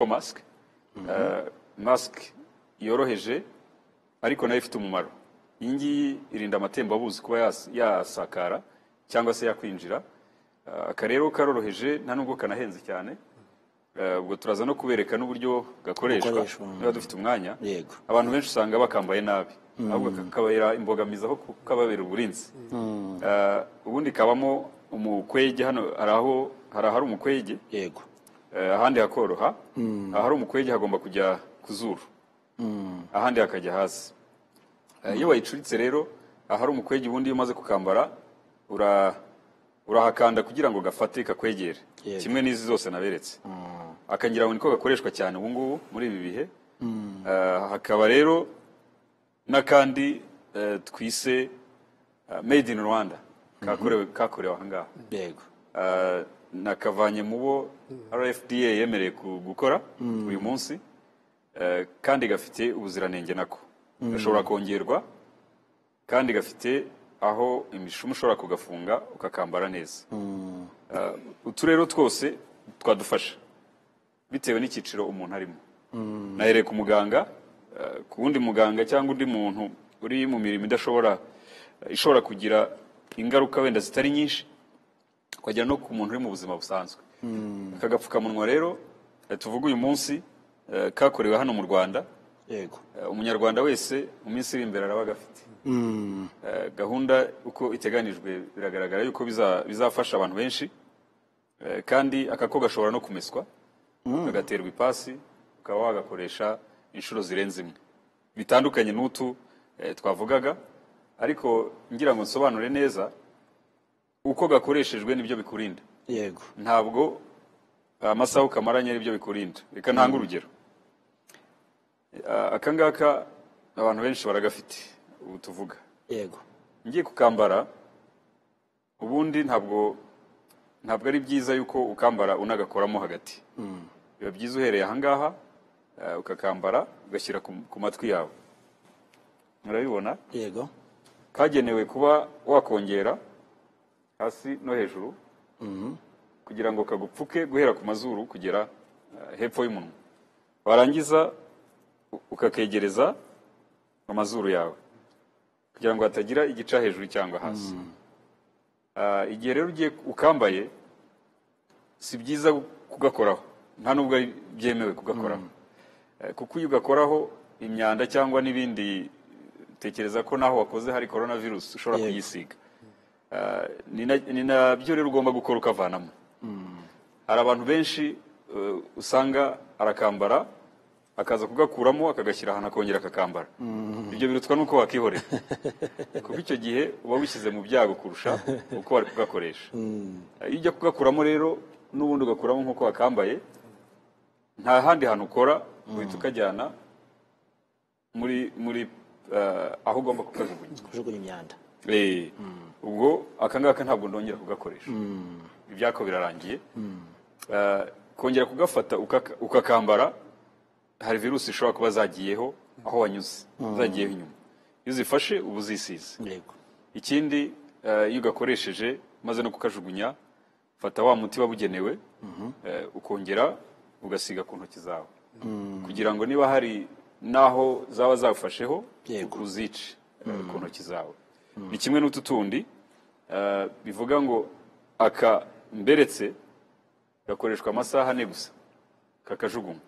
masike masike yoroheje ariko nayo ifite umumaro iyi ngiyi irinda amatembabuzi kuba yas- yasakara cyangwa se yakwinjira Eh, aka rero karoroheje nta nubwo kanahenze cyane Eh, ubwo turaza no kubereka n'uburyo gakoreshwa Gakoreshwa, mm. niba dufite umwanya Yego. abantu benshi usanga bakambaye nabi ahubwo kakabera imbogamizi aho kukababera uburinzi Eh, ubundi kabamo umukwege hano hari aho hari ahari umukwege yego Eh, ahandi hakoroha ahari umukwege hagomba kujya ku zuru ahandi hakajya hasi Eh, iyo wayicuritse rero ahari umukwege ubundi iyo umaze kukambara ura- urahakanda kugira ngo gafate kakwegere Yego. kimwe n'izi zose naberetse akangira ngo niko gakoreshwa cyane ubu ngubu muri ibi bihe Eh, hakaba rero n'akandi eh, twise eh, made in rwanda kakorewe kakorewe aha ngaha yego Ah, nakavanye mu bo rfda yemereye ku- gukora uyu munsi eh, kandi gafite ubuziranenge nako gashobora kongerwa kandi gafite aho imishumi ushobora kugafunga ukakambara neza Ah, utu rero twose twadufasha bitewe n'icyiciro umuntu arimo nahereye ku muganga eh, ku wundi muganga cyangwa undi muntu uri mu mirimo idashobora eh, ishobora kugira ingaruka wenda zitari nyinshi ukagera no ku muntu uri mu buzima busanzwe aka gapfukamunwa rero eh, tuvuga uyu munsi eh, kakorewe hano mu rwanda yego eh, umunyarwanda wese mu minsi iri imbere araba agafite Eh, gahunda uko iteganijwe biragaragara yuko biza- bizafasha abantu benshi Eh, kandi aka ko gashobora no kumeswa kagaterwa ipasi ukaba wagakoresha inshuro zirenze imwe bitandukanye n'utu eh, twavugaga ariko ngira ngo nsobanure neza uko gakoreshejwe nibyo bikurinda yego ntabwo amasaha ukamaranye ari byo bikurinda reka ntange urugero Eh, aka ngaka abantu benshi baragafite ubu tuvuga yego ngiye kukambara ubundi ntabwo ntabwo ari byiza yuko ukambara unagakoramo hagati biba byiza uhereye ahangaha eh, ukakambara ugashyira ku ku matwi yawe murabibona yego kagenewe kuba wakongera hasi no hejuru kugira ngo kagupfuke guhera ku mazuru kugera eh, hepfo y'umunwa warangiza u- ukakegereza amazuru yawe kugira ngo hatagira igica hejuru cyangwa hasi Ah, igihe rero ugiye ukambaye si byiza kugakoraho nta nubwo ari- byemewe kugakoraho Eh, kuko iyo ugakoraho imyanda cyangwa n'ibindi tekereza ko naho wakoze hari korona virusi ushobora Yego. kuyisiga Ah, ni na- ni nabyo rero ugomba gukora ukavanamo hari abantu benshi eh, usanga arakambara akaza kugakuramo akagashyira ahantu akongera akakambara ibyo birutwa n'uko wakihorera kuko icyo gihe uba wishyize mu byago kurusha uko wari kugakoresha iyo ujya kugakuramo rero n'ubundi ugakuramo nk'uko wakambaye nta handi hantu ukora uhita ukajyana muri muri eh, aho ugomba kukajugunya kujugunya imyanda Eh, ubwo aka ngaka ntabwo ndongera kugakoresha ibyako birarangiye Eh, kongera kugafata ukaka- ukakambara hari virusi ishobora kuba zagiyeho aho wanyuze zagiyeho inyuma iyo uzifashe uba uzisize yego ikindi eh, iyo ugakoresheje maze no kukajugunya fata wa muti wabugenewe eh, ukongera ugasiga ku ntoki zawe kugira ngo niba hari n'aho zaba zawufasheho Yego. uzice eh, ku ntoki zawe ni kimwe n'utu tundi eh, bivuga ngo aka mberetse gakoreshwa amasaha ane gusa kakajugunywa